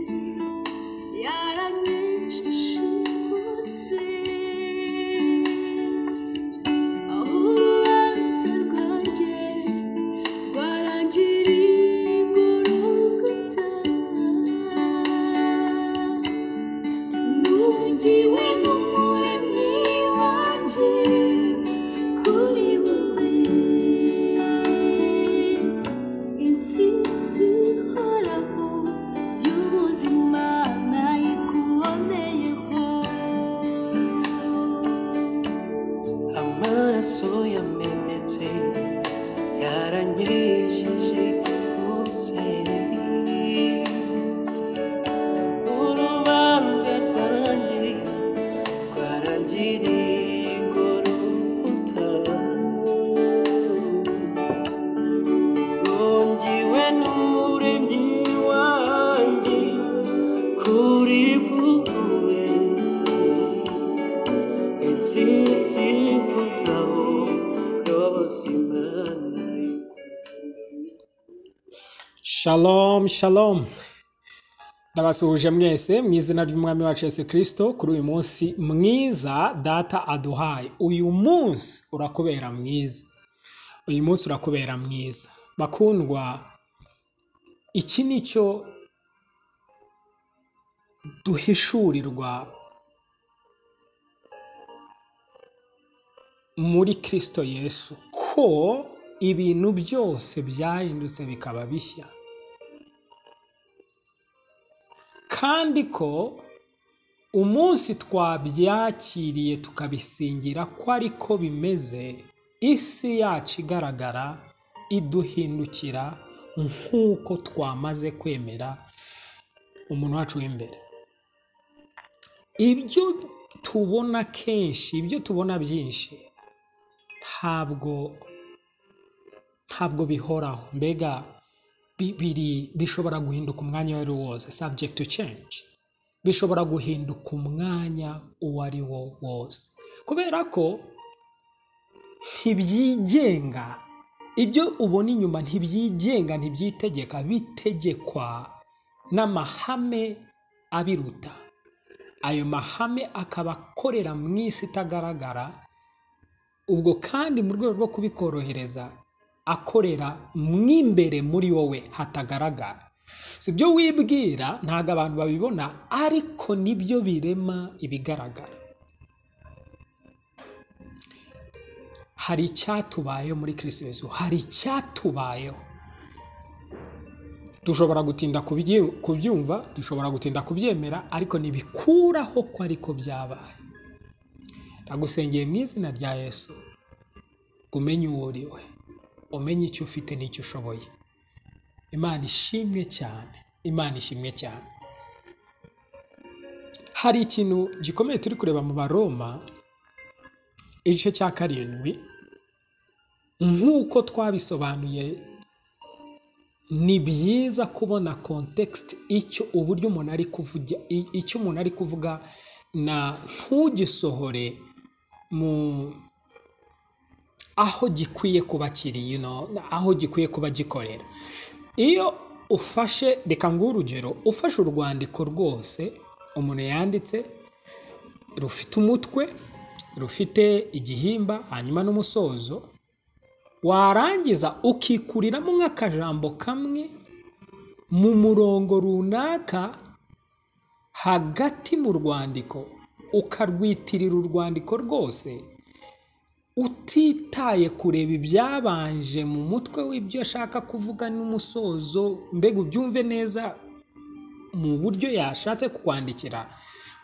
Слепоты, я Thank you Insinzi horaho y'ubuzima nayikuboneyeho Amaraso yamenetse yaranyesheje umusenyi urubanza rwanjye rwarangiriye ku rukuta rwungiwe n'umuremyi wanjye kuri buwe intsinzi ivugaho y'ubuzima nayikuboneyeho Shalom, shalom. Ndabasuhuje mwese mu izina ry'umwami wacu Yesu Kristo kuri uyu munsi mwiza data aduhaye. Uyu munsi urakubera mwiza. Uyu munsi urakubera mwiza. Bakundwa, iki ni cyo duhishurirwa muri Kristo Yesu ko ibintu byose byahindutse bikaba bishya. kandi ko umunsi twabyakiriye tukabisingira ko ariko bimeze isi yacu igaragara iduhindukira nk'uko twamaze kwemera umuntu wacu w'imbere ibyo tubona kenshi ibyo tubona byinshi ntabwo ntabwo bihoraho mbega bi- biri bishobora guhinduka umwanya uwo ari wo wose subject to change bishobora guhinduka umwanya uwo ari wo wose kubera ko ntibyigenga ibyo ubona inyuma ntibyigenga ntibyitegeka bitegekwa n'amahame abiruta ayo mahame akaba akorera mu isi itagaragara ubwo kandi mu rwego rwo kubikorohereza akorera mw'imbere muri wowe hatagaragara si byo wibwira ntabwo abantu babibona ariko nibyo birema ibigaragara hari icyatubayeho muri kirisito Yesu hari icyatubayeho dushobora gutinda kubyi- kubyumva dushobora gutinda kubyemera ariko ntibikuraho ko ariko byabaye ndagusengeye mu izina rya yesu ngo umenye uwo uri we umenye icyo ufite n'icyo ushoboye imana ishimwe cyane imana ishimwe cyane hari ikintu gikomeye turi kureba mu baroma igice cya karindwi nk'uko twabisobanuye ni byiza kubona kontekisite icyo uburyo umuntu ari kuvuga i- icyo umuntu ari kuvuga na ntugisohore mu aho gikwiye kuba kiri you know, aho gikwiye kuba gikorera iyo ufashe reka nguhe urugero ufashe urwandiko rwose umuntu yanditse rufite umutwe rufite igihimba hanyuma n'umusozo warangiza ukikuriramo nk'akajambo kamwe mu murongo runaka hagati mu rwandiko ukarwitirira urwandiko rwose utitaye kureba ibyabanje mu mutwe w'ibyo ashaka kuvuga n'umusozo mbega ubyumve neza mu buryo yashatse kukwandikira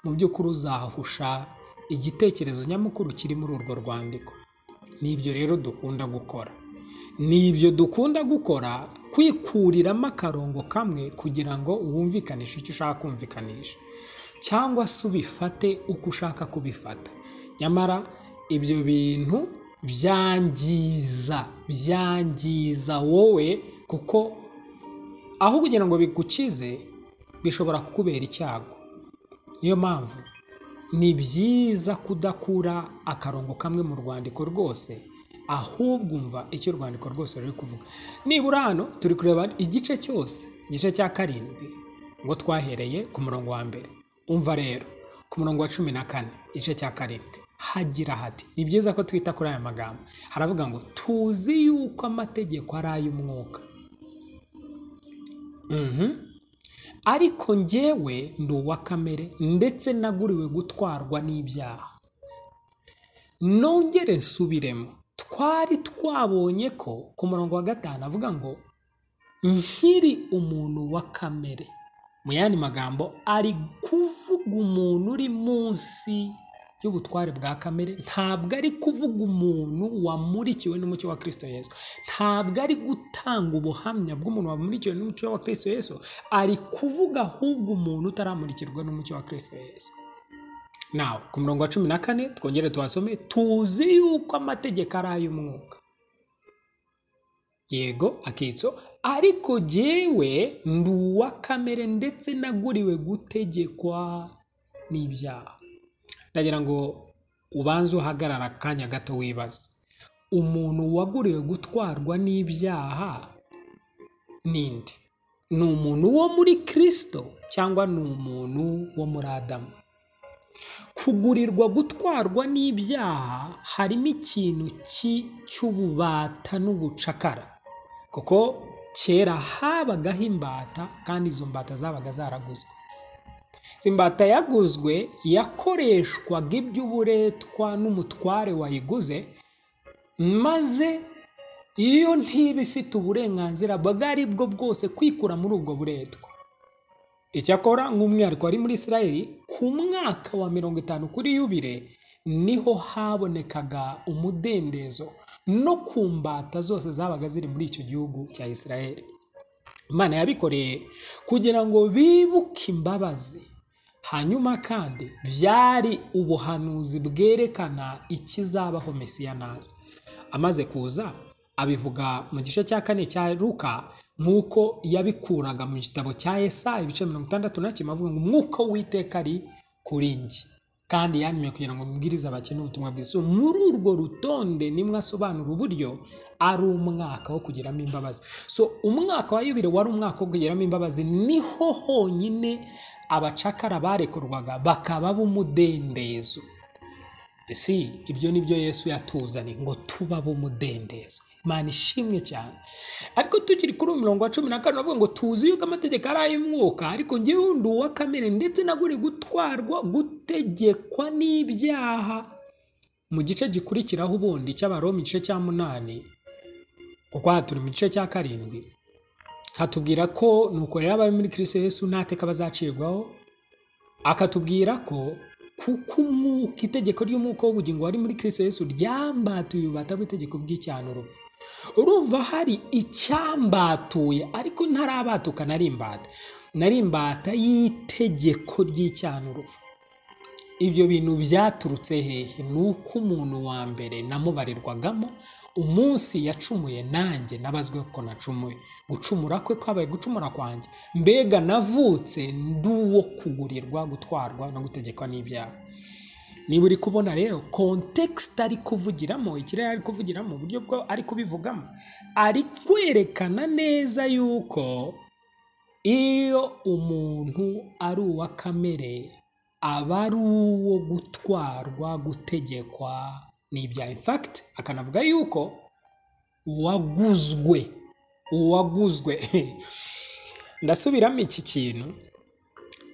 mu by'ukuri uzahusha igitekerezo nyamukuru kiri muri urwo rwandiko nibyo rero dukunda gukora nibyo dukunda gukora kwikuriramo akarongo kamwe kugira ngo wumvikanishe icyo ushaka kumvikanisha cyangwa se ubifate uko ushaka kubifata nyamara ibyo bintu byangiza byangiza wowe kuko aho kugira ngo bigukize bishobora kukubera icyago niyo mpamvu ni byiza kudakura akarongo kamwe mu rwandiko rwose ahubwo umva icyo urwandiko rwose ruri kuvuga nibura hano turi kureba igice cyose igice cya karindwi ngo twahereye ku murongo wa mbere umva rero ku murongo wa cumi na kane igice cya karindwi hagira hati ni byiza ko twita kuri aya magambo haravuga ngo tuzi yuko amategeko ari ay'umwuka Mhm. ariko njyewe ndi uwa kamere ndetse naguriwe gutwarwa n'ibyaha nongere nsubiremo twari twabonye ko ku murongo wa gatanu avuga ngo nkiri umuntu wa kamere mu yandi magambo ari kuvuga umuntu uri munsi y'ubutware bwa kamere ntabwo ari kuvuga umuntu wamurikiwe n'umucyo wa kirisito yesu ntabwo ari gutanga ubuhamya bw'umuntu wamurikiwe n'umucyo wa kirisito yesu ari kuvuga ahubwo umuntu utaramurikirwa n'umucyo wa kirisito yesu nawe ku murongo wa cumi na kane twongere tuhasome tuzi yuko amategeko ari ay'umwuka yego akitso ariko jyewe ndi uwa kamere ndetse naguriwe gutegekwa n'ibyaha ndagira ngo ubanze uhagarara akanya gato wibaze umuntu waguriwe gutwarwa n'ibyaha ninde ni umuntu wo muri kirisito cyangwa ni umuntu wo muri adamu kugurirwa gutwarwa n'ibyaha harimo ikintu ki- cy'ububata n'ubucakara kuko kera habagaho imbata kandi izo mbata zabaga zaraguzwe izi mbata yaguzwe yakoreshwaga iby'uburetwa n'umutware wayiguze maze iyo ntiba ifite uburenganzira bwo ari bwo bwose kwikura muri ubwo buretwa icyakora nk'umwihariko wari muri israheli ku mwaka wa mirongo itanu kuri yubire niho habonekaga umudendezo no ku mbata zose zabaga ziri muri icyo gihugu cya israheli imana yabikoreye kugira ngo bibuke imbabazi hanyuma kandi byari ubuhanuzi bwerekana ikizabaho mesiya naza amaze kuza abivuga mu gice cya kane cya luka nk'uko yabikuraga mu gitabo cya esa ibice mirongo itandatu na kimwe avuga ngo umwuka w'iteka ari kuri njye kandi yantumye kugira ngo mbwirize abakene ubutumwa bwiza So, muri urwo rutonde nimwe asobanura uburyo ari umwaka wo kugiramo imbabazi so umwaka wa yubile wari umwaka wo kugiramo imbabazi niho honyine abacakara barekurwaga bakaba b'umudendezo si ibyo ni byo yesu yatuzanye ngo tuba b'umudendezo imana ishimwe cyane ariko tukiri kuri uwo murongo wa cumi na kane bavuga ngo tuzi yuko amategeko ari ay'umwuka ariko njyewe ndi uwa kamere ndetse naguri gutwarwa gutegekwa n'ibyaha mu gice gikurikiraho ubundi cy'abaroma igice cya munani kuko aha turi mu gice cya karindwi hatubwira ko nuko rero abari muri kirisito yesu nta teka bazacirwaho akatubwira ko kuko umwuka itegeko ry'umwuka w'ubugingo wari muri kirisito yesu ryambatuye ububata bw'itegeko bw'icyaha n'urupfu urumva hari icyambatuye ariko ntarabatuka nari imbata nari imbata y'itegeko ry'icyaha n'urupfu ibyo bintu byaturutse hehe ni uko umuntu wa mbere namubarirwagamo umunsi yacumuye nanjye nabazwe ko nacumuye gucumura kwe kwabaye gucumura kwanjye mbega navutse ndi uwo kugurirwa gutwarwa no gutegekwa n'ibyaha niba uri kubona rero kontekisite ari kuvugiramo ikirere ari kuvugiramo uburyo bwo ari kubivugamo ari kwerekana neza yuko iyo umuntu ari uwa kamere aba ari uwo gutwarwa gutegekwa n'ibyaha in fact akanavuga yuko uwaguzwe uwaguzwe ndasubiramo iki kintu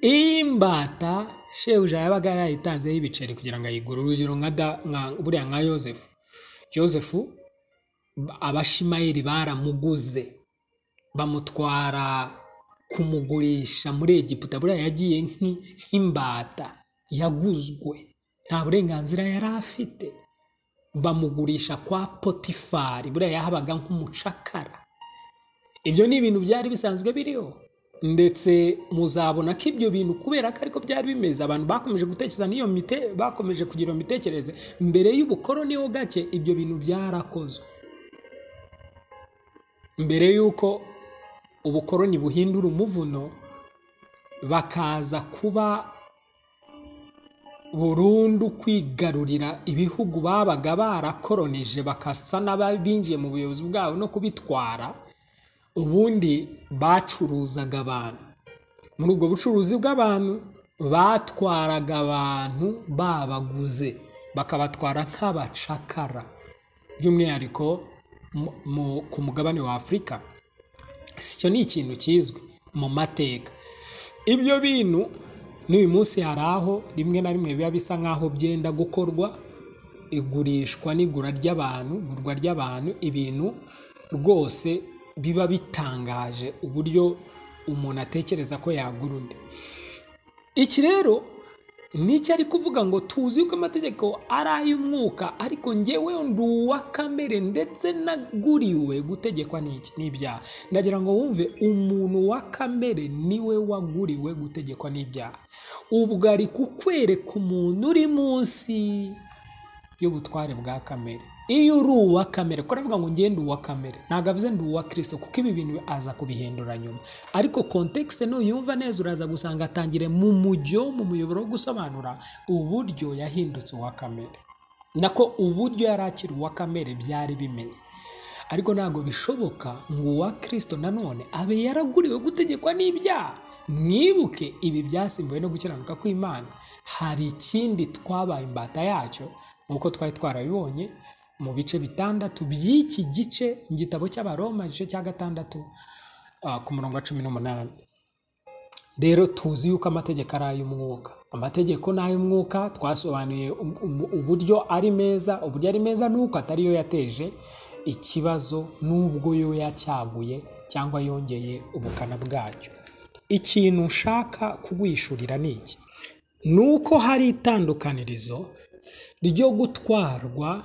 iyi mbata shebuja yabaga yarayitanzeho ibiceri kugira ngo ayigure urugero nka da- nka- buriya nka yosefu yosefu abashimayeli baramuguze bamutwara kumugurisha muri egiputa buriya yagiye nk'i- nk'imbata yaguzwe nta burenganzira yari afite bamugurisha kwa potifari buriya yahabaga nk'umucakara ibyo ni ibintu byari bisanzwe biriho ndetse muzabona ko ibyo bintu kubera ko ariko byari bimeze abantu bakomeje gutekereza n'iyo mite bakomeje kugira iyo mitekerereze mbere y'ubukoroni ho gake ibyo bintu byarakozwe mbere y'uko ubukoroni buhindura umuvuno bakaza kuba burundu kwigarurira ibihugu babaga barakoronije bakasa n'abinjiye mu buyobozi bwabo no kubitwara ubundi bacuruzaga abantu muri ubwo bucuruzi bw'abantu batwaraga abantu babaguze bakabatwara nk'abacakara by'umwihariko mu- mu- ku mugabane wa afurika sicyo ni ikintu kizwi mu mateka ibyo bintu n'uyu munsi hari aho rimwe na rimwe biba bisa nk'aho byenda gukorwa igurishwa n'igura ry'abantu igurwa ry'abantu ibintu rwose biba bitangaje uburyo umuntu atekereza ko yagura undi iki rero ni icyo ari kuvuga ngo tuzi ko amategeko ari ay'umwuka ariko ngewe ndi uwa kamere ndetse naguriwe gutegekwa n'iki n'ibyaha ndagira ngo wumve umuntu wa kamere niwe waguriwe gutegekwa n'ibyaha ubwo ari kukwereka umuntu uri munsi y'ubutware bwa kamere iyo uri uwa kamere ko aravuga ngo ngende uwa kamere ntabwo avuze ndi uwa kirisito kuko ibi bintu aza kubihindura nyuma ariko kontekisite nuyumva neza uraza gusanga atangire mu mujyo mu muyoboro wo gusobanura uburyo yahindutse uwa kamere nako uburyo yari akiri uwa kamere byari bimeze ariko ntabwo bishoboka ngo uwa kirisito nanone abe yaraguriwe gutegekwa n'ibyaha mwibuke ibi byasimbuwe no gukiranuka kw'imana hari ikindi twabaye imbata yacyo nk'uko twari twarabibonye mu bice bitandatu by'iki gice mu gitabo cy'abaroma igice cya gatandatu ah, ku murongo wa cumi n'umunani rero tuzi yuko amategeko ari ay'umwuka amategeko ni ay'umwuka twasobanuye um- um- uburyo ari meza uburyo ari meza nuko atari yo yateje ikibazo n'ubwo yo yacyaguye cyangwa yongeye ubukana bwacyo ikintu nshaka kugwishurira ni iki ni uko hari itandukanirizo ryo gutwarwa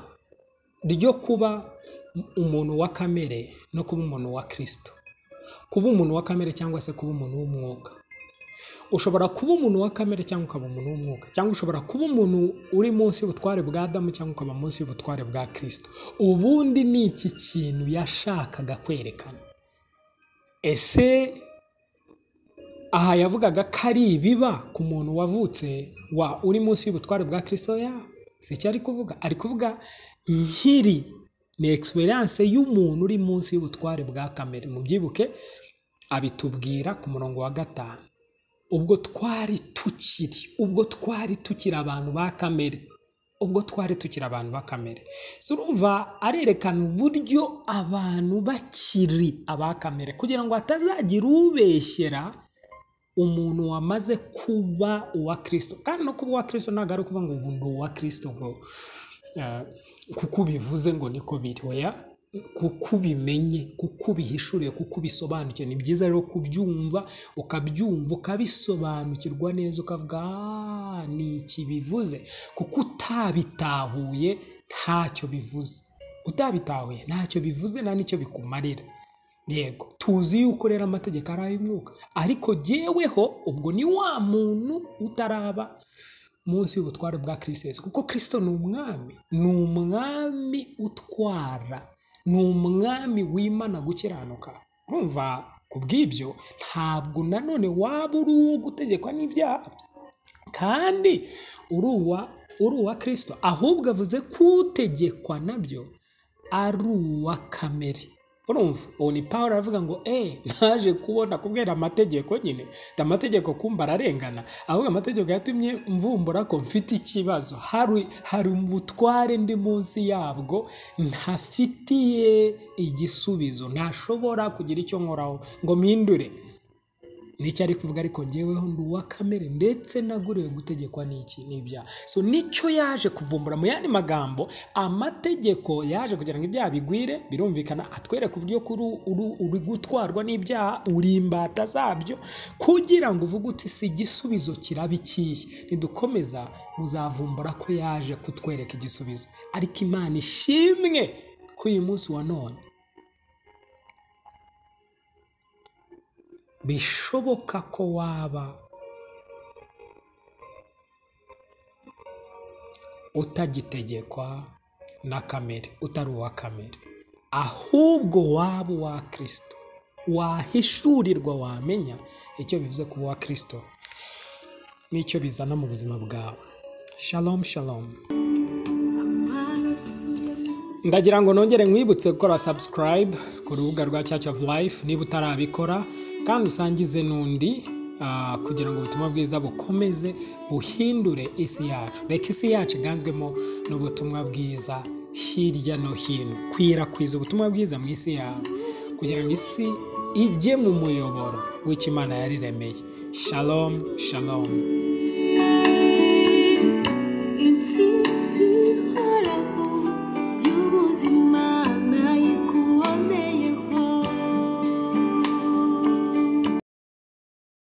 ryo kuba umuntu wa kamere no kuba umuntu wa kirisito kuba umuntu wa kamere cyangwa se kuba umuntu w'umwuka ushobora kuba umuntu wa kamere cyangwa ukaba umuntu w'umwuka cyangwa ushobora kuba umuntu uri munsi y'ubutware bwa adamu cyangwa ukaba munsi y'ubutware bwa kirisito ubundi ni iki kintu yashakaga kwerekana ese aha yavugaga ko ari ibiba ku muntu wavutse wa uri munsi y'ubutware bwa kirisito ya si icyo ari kuvuga ari kuvuga nkiri ni egisperiyanse y'umuntu uri munsi y'ubutware bwa kamere mubyibuke abitubwira ku murongo wa gatanu ubwo twari tukiri ubwo twari tukiri abantu ba kamere ubwo twari tukiri abantu ba kamere si urumva arerekana uburyo abantu bakiri aba kamere kugira ngo hatazagira ubeshyera umuntu wamaze kuba uwa kirisito kandi no kuba uwa kirisito ntabwo ari ukuvuga ngo ubu ndi uwa kirisito ngo eh, kuko ubivuze ngo niko biri oya kuko ubimenye kuko ubihishuriye kuko ubisobanukiwe ni byiza rero kubyumva ukabyumva ukabisobanukirwa neza ukavuga "Ah, ni iki bivuze kuko utabitahuye ntacyo bivuze utabitahuye ntacyo bivuze nta n'icyo bikumarira yego tuzi yuko rero amategeko ari ay'umwuka ariko jyeweho ubwo ni wa muntu utaraba munsi y'ubutware bwa kirisito Yesu. kuko kirisito ni umwami ni umwami utwara ni umwami w'imana gukiranuka urumva ku bw'ibyo ntabwo nanone waba uri uwo gutegekwa n'ibyaha kandi uri uwa uri uwa kirisito ahubwo avuze ko utegekwa nabyo ari uwa kamere urumva ubu ni paul aravuga ngo eee naje kubona kubera amategeko nyine ati amategeko kumba ararengana ahubwo amategeko yatumye mvumbura ko mfite ikibazo hari hari ubutware ndi munsi yabwo ntafitiye igisubizo ntashobora kugira icyo nkoraho ngo mpindure nicyo ari kuvuga ariko ngeweho ndi uwa kamere ndetse naguriwe gutegekwa n'iki n'ibyaha so nicyo yaje kuvumbura mu yandi magambo amategeko yaje kugira ngo ibyaha bigwire birumvikana atwereka uburyo kuri uri gutwarwa n'ibyaha uri imbata zabyo kugira ngo uvuge uti si igisubizo kiraba ikihe nidukomeza muzavumbura ko yaje kutwereka igisubizo ariko imana ishimwe ko uyu munsi wa none bishoboka ko waba utagitegekwa na kamere utari uwa kamere ahubwo waba uwa kirisito wahishurirwa wamenya icyo bivuze kuba uwa kirisito n'icyo bizana mu buzima bwawe shalom shalom Amaraso ya mwana ndagira ngo nongere nkwibutse gukora subscribe ku rubuga rwa Church of Life niba utarabikora kandi usangize n'undi ah, kugira ngo ubutumwa bwiza bukomeze buhindure isi yacu reka isi yacu iganzwemo n'ubutumwa bwiza hirya no hino kwirakwiza ubutumwa bwiza mu isi yawe kugira ngo isi ijye mu muyoboro w'icyo Imana yariremeye shalom shalom